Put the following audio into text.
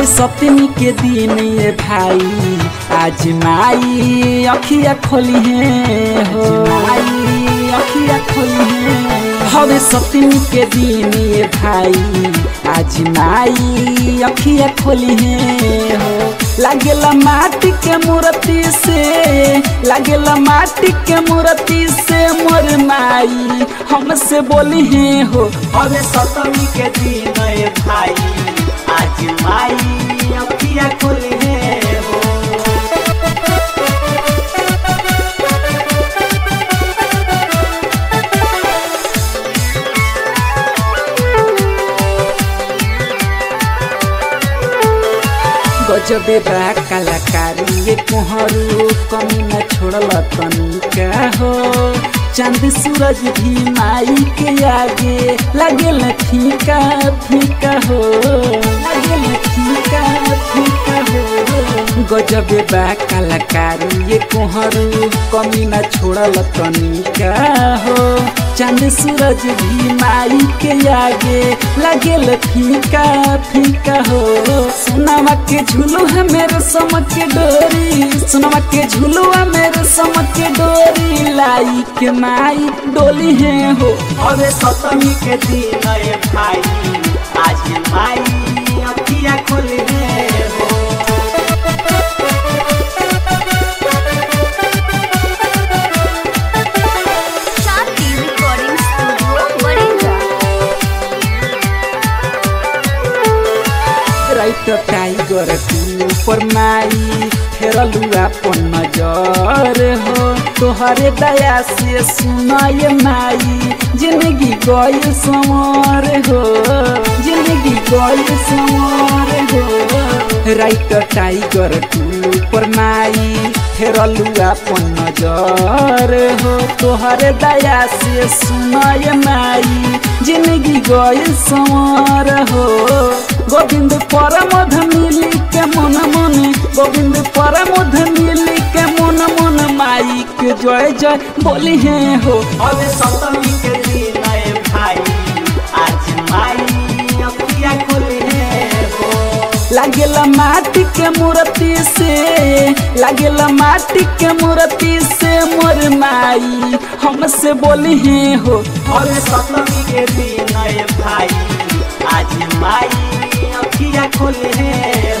हवे सप्तमी के दिन ये भाई आज माई अखिया खोली है हो माई अखिया खोली है हवे सप्तमी के दिन ये भाई आज माई अखिया खोली है हो लागेला माटी के मूर्ति से लागेला माटी के मूर्ति से मोर माई हमसे बोली है हो हवे सप्तमी के दिन ए भाई आज माई अखिया खोली है हो गजबे बा कलाकारी ये कोहरू कमी न छोड़ल तनिका हो चांद सूरज भी माई के आगे लागेल फीका फीका हो लागेल फीका फीका हो गजबे बा कलाकारी ये कोहरू कमी न छोड़ल तनिका हो चांद सूरज भी माई के आगे लागेल फीका फीका हो सोनामा के झूलू है मेरे समक के डोरी सोनामा के झूलू है मेरे समक के डोरी लाई के माई डोली है हो हवे सप्तमी के दिन ए भाई आज माई अखिया खोली है हो Shanti recording studio Barinda right tiger तू पर माई फेरलू अपन नजर हो तोहरे दया से सुनाय माई जिंदगी गई समर हो जिंदगी गई समर हो राइट टाइगर तू पर माई फेरलू अपन नजर हो तोहरे दया से सुनाय माई जिंदगी गई समर हो गोविंद परमध मिली के मन मन गोविंद परमध मिली के मन मन माई के जय जय बोली है हो हवे सप्तमी के दिन ए भाई आज माई अखिया खोली है हो लागेला माटी के मूर्ति से लागेला माटी के मूर्ति से मोर माई हमसे बोली है हो हवे सप्तमी के दिन ए भाई आज माई अखिया खोली है